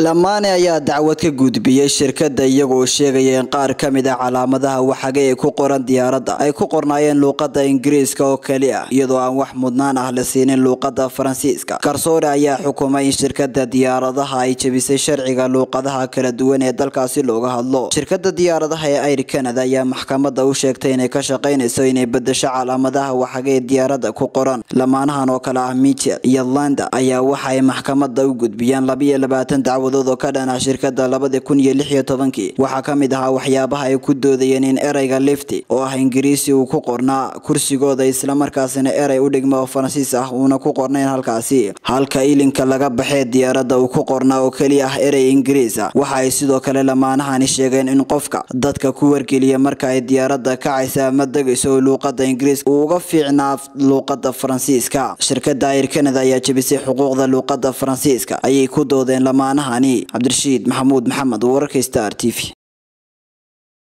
lamaane ayaa dacwad ka gudbiyey shirkadda iyagoo sheegaya in qaar ka mid a calaamadaha waxage ee ku qoran diyaaradda ay ku qornaayeen luuqadda ingiriiska oo keli ah iyadoo aan wax mudnaan ah la siinin luuqadda faransiiska garsoore ayaa xukumay in shirkadda diyaaradaha ay jebisay sharciga luuqadaha kala duwan ee dalkaasi looga hadlo shirkadda diyaaradaha ee air canada ayaa maxkamadda u sheegtay inay ka shaqaynayso inay bedesho calaamadaha waxage ee diyaaradda ku qoran lamaanahan oo kale ah michel iyo landa ayaa waxa ay maxkamadda u gudbiyeen labiyo labaatan dacwadood oo ka dhan ah shirkadda labadi kun iyo lix iyo tobankii waxaa ka mid ahaa waxyaabaha ay ku doodayeen in ereyga lifti oo ah ingiriisi uu ku qornaa kursigooda islamarkaasina erey u dhigma oo faransiis ah uuna ku qornayn halkaasi halka ilinka laga baxee diyaaradda uu ku qornaa oo keliya ah erey ingiriis ah waxa ay sidoo kale lamaanahani sheegeen in qofka dadka ku wargeliya marka ay diyaaradda kacaysa ama degayso oo luuqadda ingiriiska uu uga fiicnaa luuqadda faransiiska shirkadda air canada ayaa jebisay xuquuqda luuqadda faransiiska ayay ku doodeen lamaanahan cabdirashiid maxamuud maxamed wararka star t v